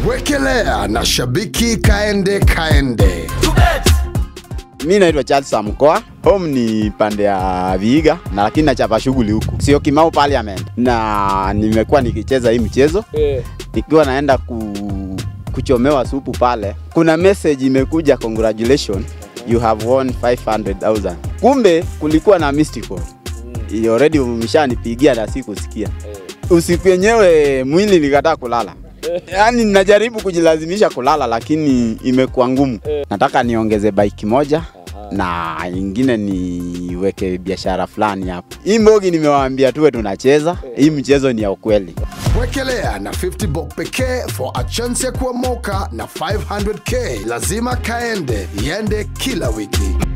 Wekelea na shabiki kaende kaende. Mi naitwa Charles Samkoa, home ni pande ya Vihiga na lakini nachapa shughuli huku, sio Kimau Parliament, na nimekuwa nikicheza hii mchezo nikiwa naenda ku, kuchomewa supu pale. Kuna message imekuja, congratulations you have won 500,000. Kumbe kulikuwa na mystical mm. already umeshanipigia na sikusikia. Usiku yenyewe mwili nikataa kulala yaani najaribu kujilazimisha kulala lakini imekuwa ngumu. Nataka niongeze bike moja na ingine niweke biashara fulani hapo. Hii mbogi nimewaambia tuwe tunacheza, hii mchezo ni ya ukweli. Wekelea na 50 bob pekee for a chance ya kuomoka na 500k. Lazima kaende iende kila wiki.